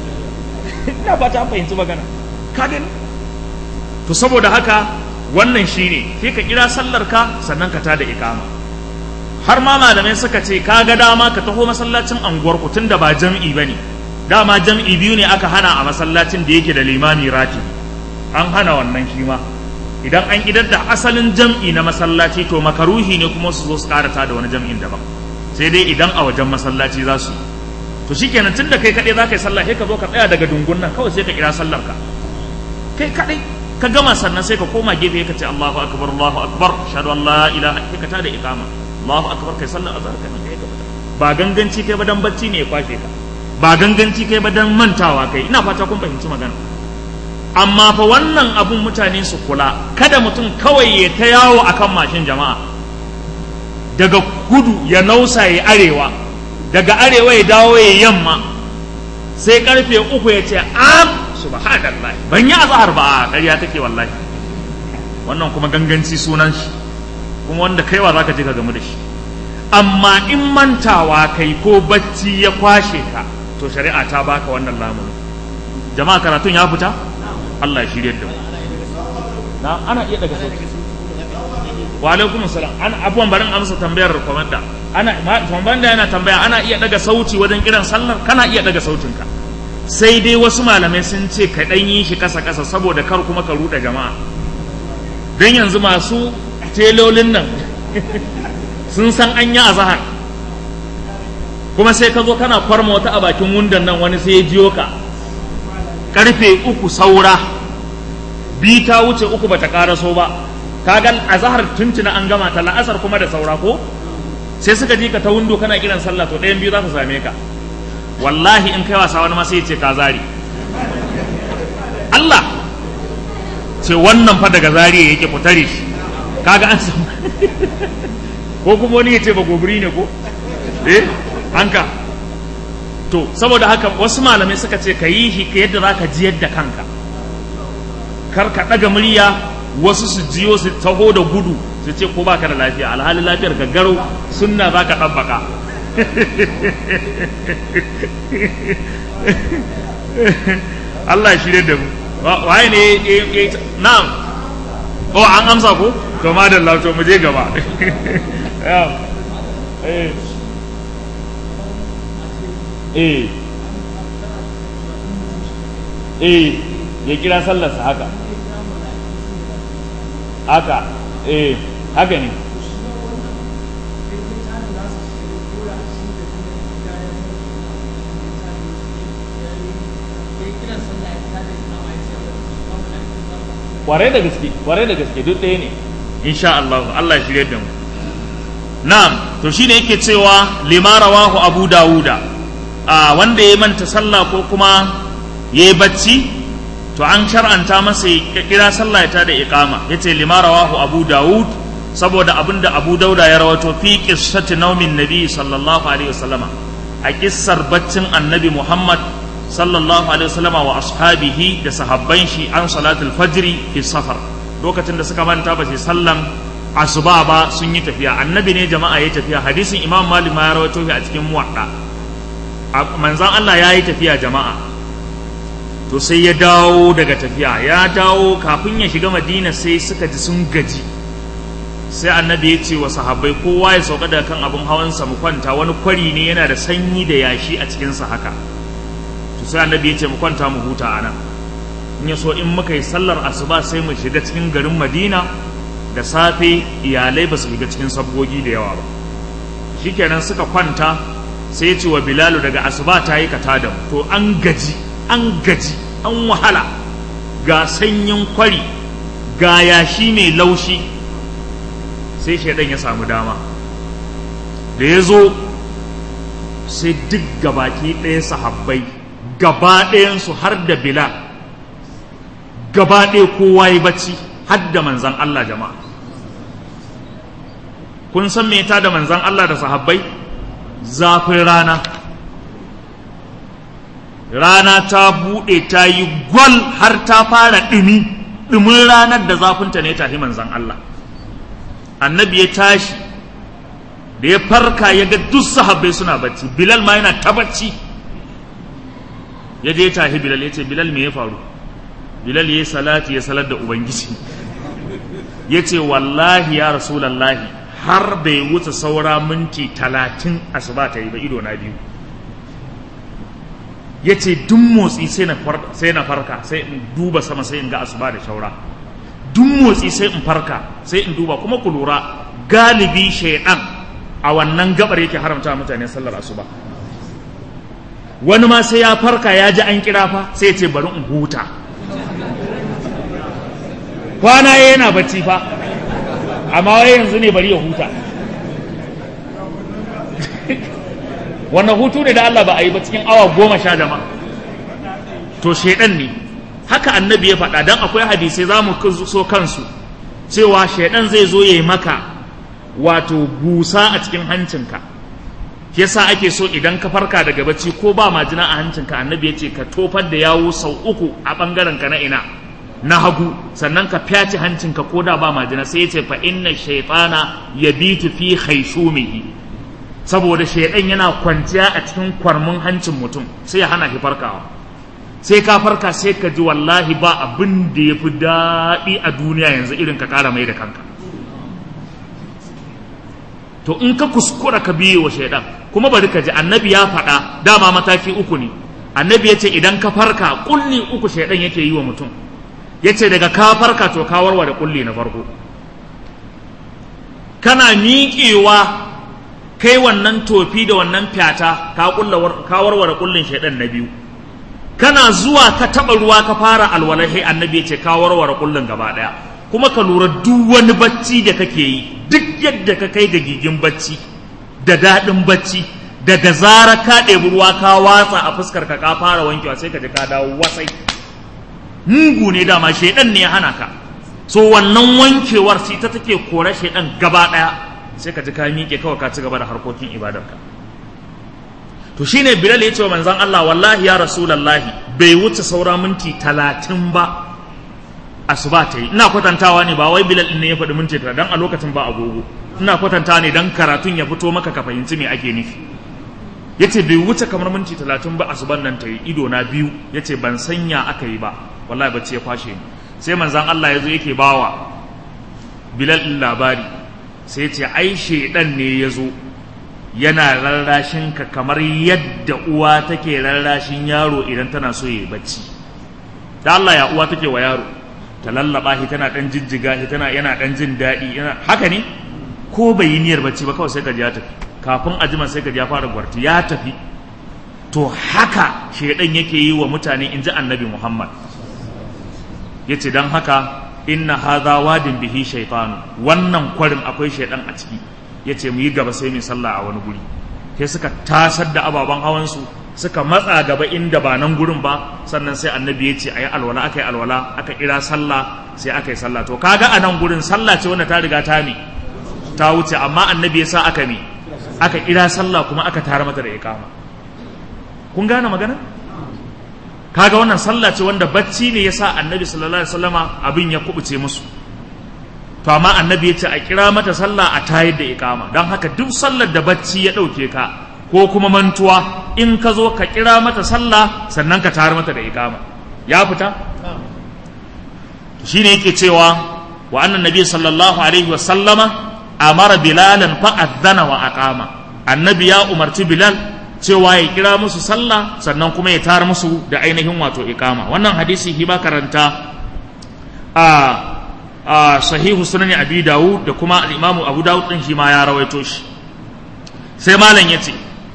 ina ba ta fahimci magana ka gani to saboda haka wannan shine sai ka kira sallar ka sannan ka tada iqama har ma malamai suka ce ka ga dama ka taho masallacin anguwar ku tunda ba jam'i bane dama jam'i biyu ne aka hana a masallacin da yake da limami rati an hana wannan shi ma idan an idar da asalin jam'i na masallaci to makaruhi ne kuma su zo su karata da wani jam'in daban sai dai idan a wajen masallaci za su to shikenan tunda kai kaɗai za ka yi sallah sai ka zo ka tsaya daga dungun nan kawai sai ka kira sallar ka kai kaɗai ka gama sannan sai ka koma gefe ka ce Allahu akbar Allahu akbar shahadu an la ilaha kai ka tada iqama Allahu akbar kai sallar azhar kai kai gaba ba ganganci kai ba dan bacci ne ya kwashe ka ba ganganci kai ba dan mantawa kai ina fata kun fahimci magana amma fa wannan abun mutane su kula kada mutum kawai ya ta yawo akan mashin jama'a daga kudu ya nausa ya arewa daga arewa ya dawo ya yamma sai karfe uku ya ce am subhanallah ban yi azhar ba ƙarya take wallahi wannan kuma ganganci sunan shi kuma wanda kaiwa zaka je ka gamu da shi amma in mantawa kai ko bacci ya kwashe ka to shari'a ta baka wannan lamunin jama'a karatun ya fita Allah ya shirye da mu na ana iya daga sauki wa alaikum salam an abuwan barin amsa tambayar komanda ana komanda yana tambaya ana iya daga sauti wajen kiran sallar kana iya daga sautinka sai dai wasu malamai sun ce ka dan yi shi kasa kasa saboda kar kuma ka ruɗe jama'a dan yanzu masu telolin nan sun san an yi azahar kuma sai ka zo kana kwarma wata a bakin wundan nan wani sai ya jiyo ka karfe uku saura bi ta wuce uku bata karaso ba kaga azhar tuntuna an gama ta la'asar kuma da saura ko sai suka ji ka ta windo kana kiran sallah to ɗayan biyu za su same ka wallahi in kai wasa wani ma sai ya ce ka zari Allah ce wannan fa daga zariya yake fitare shi kaga an samu ko kuma wani ya ce ba gobiri ne ko eh hanka to saboda haka wasu malamai suka ce ka yi shi ka yadda za ka ji yadda kanka kar ka ɗaga murya wasu su jiyo su taho da gudu su ce ko baka da lafiya alhali lafiyar ka garau sunna za ka ɗabbaka Allah shi da mu waye ne ya na'am oh an amsa ko to madalla to mu je gaba eh eh eh ya kira sallarsa haka haka eh haka ne kwarai da gaske kwarai da gaske duk ɗaya ne insha Allah Allah ya shirye da mu na'am to shine yake cewa lima rawahu abu dawuda a wanda ya manta sallah ko kuma ya yi bacci to an shar'anta masa ya kira sallah ya tada iqama yace lima rawahu abu dawud saboda abinda abu dauda ya rawato fi qissati naumin nabi sallallahu alaihi wasallama a kissar baccin annabi muhammad sallallahu alaihi wasallama wa ashabihi da sahabban shi an salatul fajri fi safar lokacin da suka manta ba sai sallan asuba ba sun yi tafiya annabi ne jama'a ya tafiya hadisin imam malik ma ya rawaito shi a cikin muwadda manzan Allah ya yi tafiya jama'a to sai ya dawo daga tafiya ya dawo kafin ya shiga madina sai suka ji sun gaji sai annabi ya ce wa sahabbai kowa ya sauka daga kan abin hawansa mu kwanta wani kwari ne yana da sanyi da yashi a cikinsa haka to sai annabi ya ce mu kwanta mu huta a nan in ya so in muka yi sallar asuba sai mu shiga cikin garin madina da safe iyalai ba su shiga cikin sabgogi da yawa ba shikenan suka kwanta sai ce wa bilalu daga asuba ta yi kata da to an gaji an gaji an wahala ga sanyin kwari ga yashi mai laushi sai shaidan ya samu dama da ya zo sai duk gabaki ɗaya sahabbai gaba ɗayansu har da bilal gaba ɗaya kowa ya bacci har da manzan Allah jama'a kun san me ta da manzan Allah da sahabbai zafin rana rana ta buɗe ta yi gwal har ta fara ɗumi ɗumin ranar da zafinta ne tafi manzan Allah annabi ya tashi da ya farka ya ga duk sahabbai suna bacci bilal ma yana ta bacci ya je tahi bilal ya ce bilal me ya faru bilal ya yi salati ya salar da ubangiji ya ce wallahi ya rasulallahi har bai wuce saura minti talatin asuba ta yi ba ido na biyu ya ce duk motsi sai na farka sai in duba sama sai in ga asuba da shaura duk motsi sai in farka sai in duba kuma ku lura galibi shaidan a wannan gabar yake haramta mutane sallar asuba wani ma sai ya farka ya ji an kira fa sai ya ce bari in huta kwana yana bacci fa amma wai yanzu ne bari ya huta wannan hutu ne da Allah ba a yi ba cikin awa goma sha jama to shaidan ne haka annabi ya faɗa don akwai hadisai za mu so kansu cewa shaidan zai zo ya yi maka wato busa a cikin hancinka yasa ake so idan ka farka daga bacci ko ba majina a hancinka annabi ya ce ka tofar da yawo sau uku a ɓangaren ka na ina na hagu sannan ka fyace hancinka ko da ba majina sai ya ce fa inna shaytana yabitu fi khaysumihi saboda shaydan yana kwanciya a cikin kwarmin hancin mutum sai ya hana shi farkawa sai ka farka sai ka ji wallahi ba abin da ya fi daɗi a duniya yanzu irin ka ƙara mai da kanka to in ka kuskura ka biye wa shaidan kuma bari ka ji annabi ya faɗa dama mataki uku ne annabi ya ce idan ka farka kulli uku shaidan yake yi wa mutum ya ce daga ka farka to ka warware kulli na farko kana miƙewa kai wannan tofi da wannan fyata ka warware kullin shaidan na biyu kana zuwa ka taɓa ruwa ka fara alwalahi annabi ya ce ka warware kullin gaba ɗaya kuma ka lura duk wani bacci da kake yi duk yadda ka kai ga gigin bacci da daɗin bacci daga zara ka ɗebi ruwa ka watsa a fuskar ka ka fara wankewa sai ka ji ka dawo wasai mugu ne dama shaidan ne ya hana ka so wannan wankewar sai ta take kore shaidan gaba ɗaya sai ka ji ka miƙe kawai ka ci gaba da harkokin ibadarka to shine bilal ya ce wa manzon Allah wallahi ya rasulallahi bai wuce saura minti talatin ba asuba ta yi ina kwatantawa ne ba wai bilal ne ya faɗi minti talatin dan a lokacin ba agogo ina kwatantawa ne dan karatun ya fito maka ka fahimci me ake nufi yace bai wuce kamar minti talatin ba asuban nan ta yi ido na biyu yace ban sanya aka yi ba wallahi bacci ya kwashe ni sai manzon Allah ya zo yake bawa bilal din labari sai ce ai shedan ne ya zo yana rarrashin ka kamar yadda uwa take rarrashin yaro idan tana so ya bacci da Allah ya uwa take wa yaro ta lallaba shi tana dan jijjiga shi tana yana dan jin daɗi yana haka ne ko bai yi niyyar bacci ba kawai sai ka ji ya tafi kafin a jima sai ka ji ya fara gwarti ya tafi to haka shedan yake yi wa mutane in ji annabi Muhammad yace dan haka inna hadha wadin bihi shaytanu wannan kwarin akwai shaydan a ciki yace mu yi gaba sai mu sallah a wani guri sai suka tasar da ababen hawan su suka matsa gaba inda ba nan gurin ba sannan sai annabi ya ce ayi alwala aka yi alwala aka kira sallah sai aka yi sallah to kaga a nan gurin sallah ce wanda ta riga ta mi ta wuce amma annabi ya sa aka mi aka kira sallah kuma aka tara mata da iqama kun gane magana kaga wannan sallah ce wanda bacci ne yasa annabi sallallahu alaihi wasallama abin ya kubuce musu to amma annabi ya ce a kira mata sallah a tayar da iqama don haka duk sallar da bacci ya dauke ka ko kuma mantuwa in ka zo ka kira mata sallah sannan ka tayar mata da iqama ya fita shine yake cewa wa annan nabi sallallahu alaihi wasallama amara bilalan fa adhana wa aqama annabi ya umarci bilal cewa ya kira musu sallah sannan kuma ya tar musu da ainihin wato ikama wannan hadisi hiba karanta a a sahihu sunan abi dawud da kuma al-imamu abu dawud din shi ma ya rawaito shi sai malam yace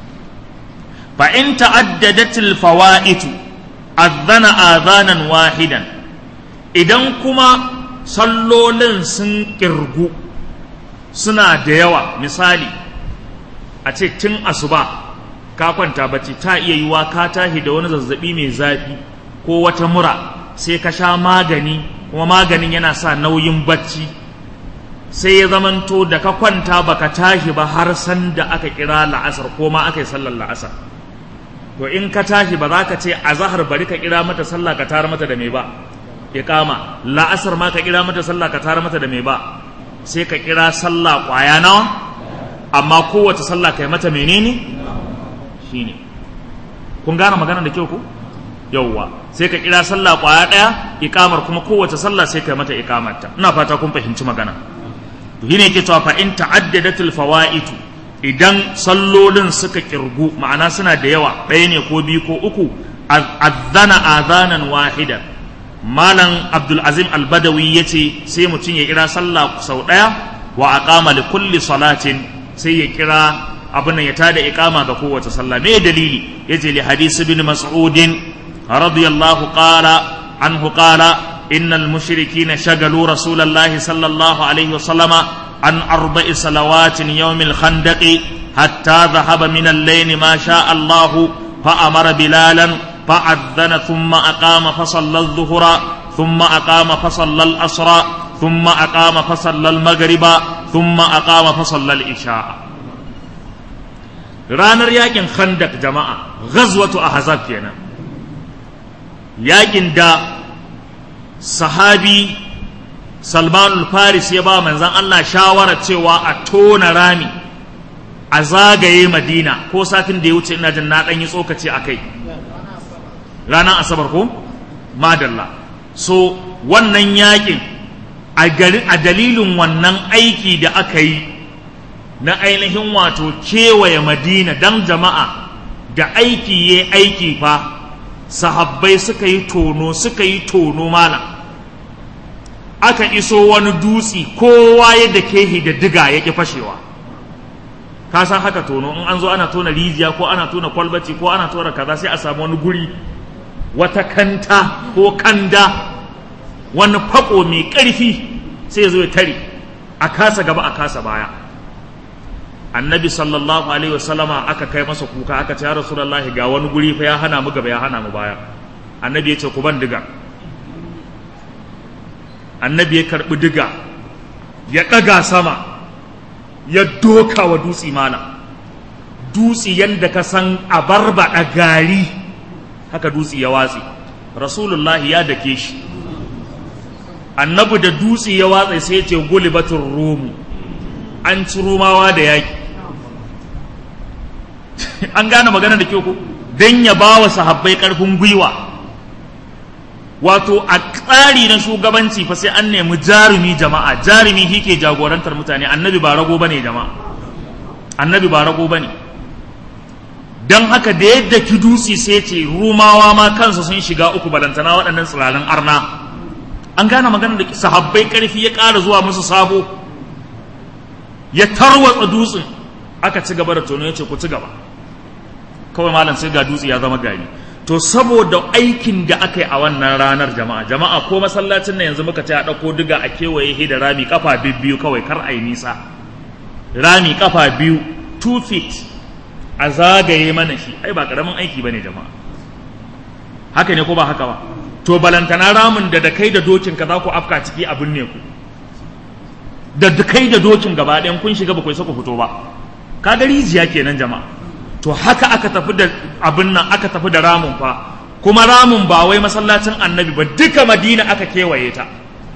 fa in ta'addadat al-fawaid adhana adhanan wahidan idan kuma sallolin sun kirgu suna da yawa misali a ce tun asuba ka kwanta bacci ta iya yiwa ka tashi da wani zazzabi mai zafi ko wata mura sai ka sha magani kuma maganin yana sa nauyin bacci sai ya zamanto da ka kwanta baka tashi ba har san da aka kira la'asar ko ma aka yi sallar la'asar to in ka tashi ba za ka ce a zahar bari ka kira mata sallah ka tara mata da mai ba iqama la'asar ma ka kira mata sallah ka tara mata da mai ba sai ka kira sallah kwaya nawa amma kowace sallah kai mata menene shine kun gane magana da kyau ko yauwa sai ka kira sallah kwaya daya ikamar kuma kowace sallah sai kai mata ikamarta ina fata kun fahimci magana to shine yake cewa fa in ta'addadatul fawaitu idan sallolin suka kirgu ma'ana suna da yawa ɗaya ne ko biyu ko uku azana azanan wahidan malam abdul azim al-badawi yace sai mutum ya kira sallah sau daya wa aqama li kulli salatin sai ya kira abin ya tada iqama ga kowace sallah me dalili yace li hadisi bin mas'ud radiyallahu qala anhu qala innal mushrikina shagalu rasulallahi sallallahu alaihi wasallama an arba'i salawatin yawmil khandaqi hatta dhahaba min al-layl ma sha Allah fa amara bilalan فأذن ثم أقام فصلى الظهر ثم أقام فصلى الأسرى ثم أقام فصلى المغرب ثم أقام فصلى العشاء ranar yakin khandak jama'a ghazwatu ahzab kenan yakin da sahabi salman faris ya ba manzan Allah shawara cewa a tona rami a zagaye madina ko satin da ya wuce ina jin na ɗan yi tsokaci a kai ranar asabar ko madalla so wannan yakin a dalilin wannan aiki da aka yi na ainihin wato kewaye madina don jama'a da aiki ya aiki fa sahabbai suka yi tono suka yi tono mana aka iso wani dutsi kowa yadda kehi da diga ya ƙi fashewa ka san haka tono in an zo ana tona rijiya ko ana tona kwalbaci ko ana tona kaza sai a samu wani guri wata kanta ko kanda wani fako mai ƙarfi sai ya zo ya tare a kasa gaba a kasa baya annabi sallallahu alaihi wasallama aka kai masa kuka aka ce ya rasulullahi ga wani guri fa ya hana mu gaba ya hana mu baya annabi ya ce ku ban diga annabi ya karbi diga ya ɗaga sama ya doka wa dutse mana dutse yadda ka san a barbaɗa gari haka dutse ya watse rasulullahi ya dake shi annabi da dutse ya watsa sai ya ce gulibatun romu an ci rumawa da yaƙi an gane magana da kyau ko don ya ba wa sahabbai ƙarfin gwiwa wato a tsari na shugabanci fa sai an nemi jarumi jama'a jarumi shi ke jagorantar mutane annabi ba rago bane jama'a annabi ba rago bane don haka da yadda ki dutse sai ce rumawa ma kansu sun shiga uku balantana waɗannan tsirarin arna an gane magana da sahabbai ƙarfi ya ƙara zuwa musu sabo ya tarwatsa dutsen aka ci gaba da tono ya ce ku ci gaba kawai malam sai ga dutse ya zama gari to saboda aikin da aka yi a wannan ranar jama'a jama'a ko masallacin nan yanzu muka ce a ɗauko diga a kewaye he da rami kafa biyu kawai kar a yi nisa rami kafa biyu two feet a zagaye mana shi ai ba karamin aiki bane jama'a haka ne ko ba haka ba to balantana ramin da da kai da dokin ka za ku afka ciki abin ne ku da kai da dokin gaba ɗayan kun shiga ba ku isa ku fito ba kaga rijiya kenan jama'a to haka aka tafi da abin nan aka tafi da ramun fa kuma ramun ba wai masallacin annabi ba duka madina aka kewaye ta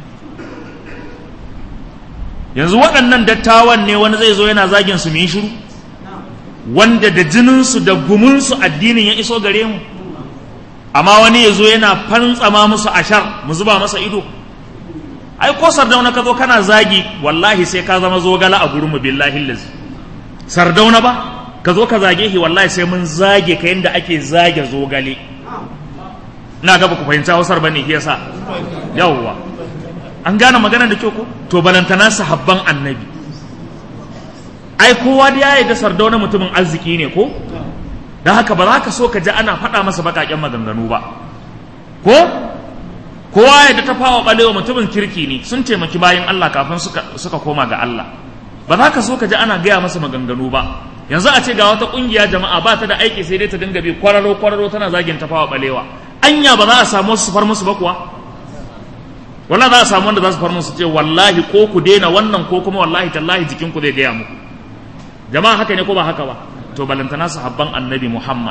yanzu waɗannan dattawan ne wani zai zo yana zagin su mu yi shiru wanda da jininsu da gumunsu addinin ya iso gare mu amma wani ya zo yana fantsama musu ashar mu zuba masa ido ai ko sardauna ka zo kana zagi wallahi sai ka zama zogala a gurin mu billahi lazi sardauna ba ka zo ka zage shi wallahi sai mun zage ka yadda ake zage zogale ina ga ku fahimci hausar bane shi yasa yawwa an gane magana da kyau ko to balantana sahabban annabi ai kowa da ya yarda sardauna mutumin arziki ne ko dan haka ba za ka so ka ji ana faɗa masa baƙaƙen maganganu ba ko kowa ya ta fawa ɓalewa mutumin kirki ne sun taimaki bayan Allah kafin suka, suka koma ga Allah ba za ka so ka ji ana gaya masa maganganu ba yanzu a ce ga wata kungiya jama'a ba ta da aiki sai dai ta dinga bi kwararo kwararo tana zagin tafawa balewa anya ba za a samu su far musu ba kuwa wallahi za a samu wanda za su far musu ce wallahi ko ku daina wannan ko kuma wallahi tallahi jikin ku zai gaya muku jama'a haka ne ko ba haka ba to balantana sahabban annabi muhammad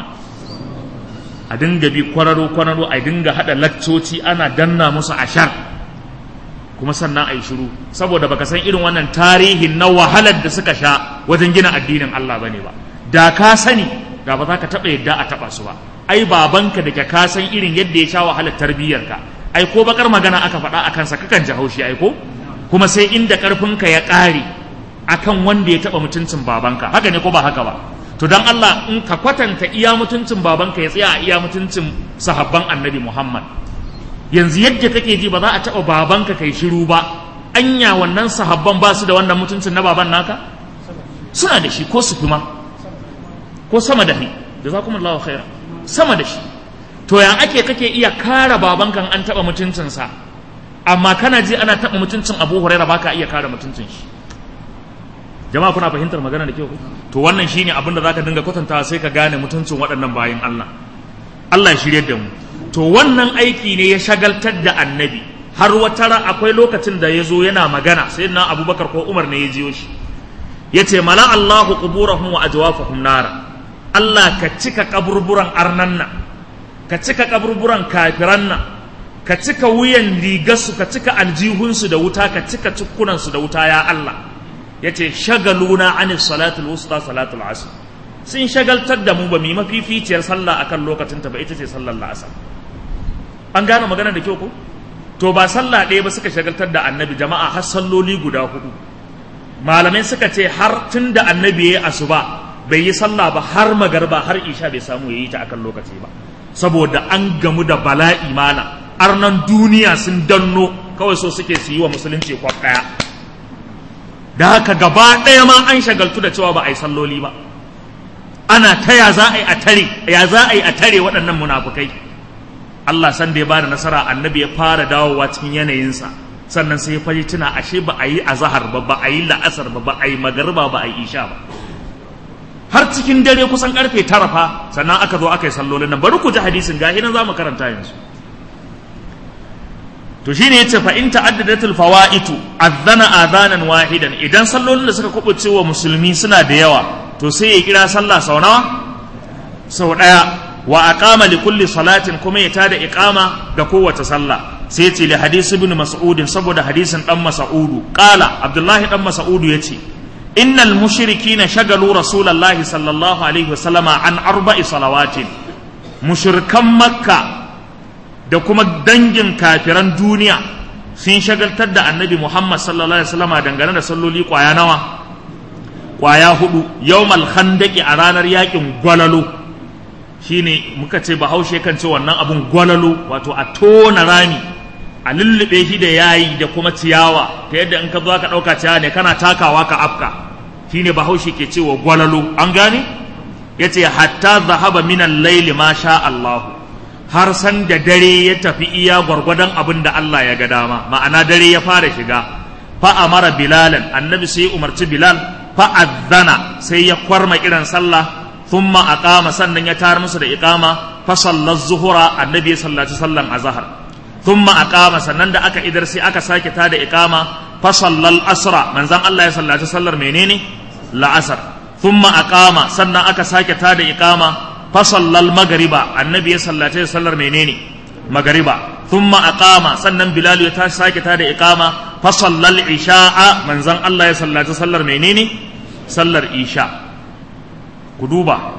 a dinga bi kwararo kwararo a dinga hada laccoci ana danna musu ashar kuma sannan a yi shiru saboda baka san irin wannan tarihin na wahalar da suka sha wajen gina addinin Allah bane ba da ka sani da ba za ka taɓa yadda a taɓa su ba ai babanka da ka san irin yadda ya sha wahalar tarbiyyarka ai ko bakar magana aka faɗa a kansa kakan ji haushi ai ko kuma sai inda ƙarfinka ya ƙare akan wanda ya taɓa mutuncin babanka haka ne ko ba haka ba to dan Allah in ka kwatanta iya mutuncin babanka ya tsaya a iya mutuncin sahabban annabi Muhammad yanzu yadda kake ji ba za a taɓa babanka kai shiru ba anya wannan sahabban ba su da wannan mutuncin na baban naka suna da shi ko su kuma ko sama da shi jazakumullahu khaira sama da shi to ya ake kake iya kare babanka an taɓa mutuncinsa amma kana ji ana taɓa mutuncin Abu Huraira baka iya kare mutuncin shi jama'a kuna fahimtar magana da kyau to wannan shine abin da zaka dinga kwatantawa sai ka gane mutuncin waɗannan bayin Allah Allah ya shirye da mu to wannan aiki ne ya shagaltar da annabi har wata ra akwai lokacin da ya zo yana magana sai na abubakar ko umar ne ya jiyo shi ya ce mala allahu quburahum wa ajwafahum nara allah ka cika kaburburan arnan nan ka cika kaburburan kafiran nan ka cika wuyan rigarsu ka cika aljihunsu da wuta ka cika cikkunansu da wuta ya allah ya ce shagaluna anis salatul wusta salatul asr sun shagaltar da mu ba mu yi mafificiyar sallah akan lokacin ta ba ita ce sallar la'asar an gane magana da kyau ko to ba sallah ɗaya ba suka shagaltar da annabi jama'a har salloli guda hudu malamai suka ce har tun da annabi ya yi asuba bai yi sallah ba har magarba har isha bai samu ya yi ta akan lokaci ba saboda an gamu da bala'i mala arnan duniya sun danno kawai so suke su yi wa musulunci kwaf ɗaya da haka gaba ɗaya ma an shagaltu da cewa ba a yi salloli ba ana ta ya za a yi a tare ya za a yi a tare waɗannan munafukai Allah san da ya bada nasara annabi ya fara dawowa cikin yanayinsa sannan sai ya fari tuna ashe ba a yi azahar ba ba a yi la'asar ba ba a yi magarba ba a yi isha ba har cikin dare kusan karfe tara fa sannan aka zo aka yi sallolin nan bari ku ji hadisin gahi nan za mu karanta yanzu to shine yace fa in ta'addadatul fawaitu adhana adhanan wahidan idan sallolin da suka kubuce wa musulmi suna da yawa to sai ya kira sallah sau nawa sau daya wa aqama li kulli salatin kuma ya tada iqama ga kowace sallah sai yace li hadisi ibn mas'ud saboda hadisin dan mas'ud qala abdullahi dan mas'ud yace innal mushrikina shagalu rasulullahi sallallahu alaihi wasallama an arba'i salawatin mushrikan makka da kuma dangin kafiran duniya sun shagaltar da annabi Muhammad sallallahu alaihi wasallam dangane da salloli kwaya nawa kwaya hudu yawmal khandaqi a ranar yakin gwalalo shine muka ce bahaushe kan ce wannan abun gwalalo wato a tona rami a lullube shi da yayi da kuma ciyawa ta yadda in ka zo ka dauka ciyawa ne kana takawa ka afka shine bahaushe ke cewa gwalalo an gane yace hatta zahaba min al-layli ma sha Allahu har san da dare ya tafi iya gwargwadon abin da Allah ya ga dama ma'ana dare ya fara shiga fa amara bilalan annabi sai umarci bilal fa azzana sai ya kwarma irin sallah thumma aqama sannan ya tar musu da iqama fa sallat zuhura annabi ya sallaci sallan azhar thumma aqama sannan da aka idar sai aka sake ta da iqama fa sallal asra manzon Allah ya sallaci sallar menene la'asar thumma aqama sannan aka sake ta da iqama fasallal magariba annabi ya sallace sallar menene magariba thumma aqama sannan bilal ya tashi sake tada iqama fasallal isha'a manzon Allah ya sallace sallar menene sallar isha ku duba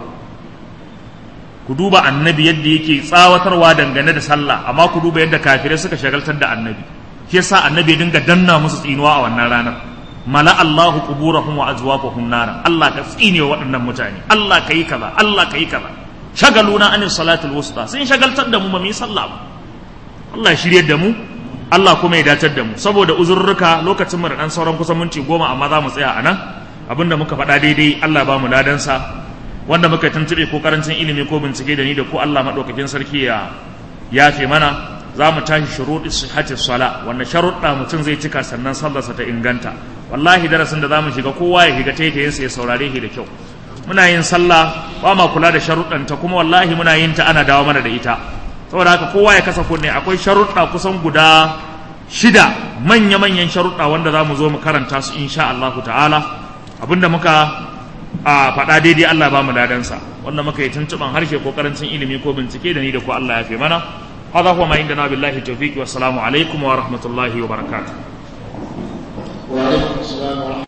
ku duba annabi yadda yake tsawatarwa dangane da sallah amma ku duba yadda kafirai suka shagaltar da annabi shi yasa annabi ya dinga danna musu tsinuwa a wannan ranar mala Allahu quburahum wa azwaqahum nara Allah ka tsine wa waɗannan mutane Allah ka yi kaza Allah ka yi kaza shagaluna anil salatul wusta sun shagaltar da mu ba mu yi sallah ba Allah ya shirye da mu Allah kuma ya dacar da mu saboda uzurruka lokacin mu da dan sauran kusan minti goma amma za mu tsaya a nan abinda muka faɗa daidai Allah ba mu ladansa wanda muka tuntube ko karancin ilimi ko bincike da ni da ko Allah madaukakin sarki ya yafe mana za mu tashi shuruɗi sihhati sala wanda sharuɗa mutum zai cika sannan sallarsa ta inganta wallahi darasin da za mu shiga kowa ya shiga taitayinsa ya saurare shi da kyau muna yin sallah ba ma kula da sharuɗanta kuma wallahi muna yin ta ana dawo mana da ita saboda haka kowa ya kasa kunne akwai sharuɗa kusan guda shida manya-manyan sharuɗa wanda za mu zo mu karanta su insha Allah ta'ala abinda muka a faɗa daidai Allah ba mu ladansa wanda muka yi tuntuɓan harshe ko karancin ilimi ko bincike da ni da ko Allah ya fi mana هذا هو ما عندنا بالله التوفيق والسلام عليكم ورحمة الله وبركاته وعليكم السلام ورحمة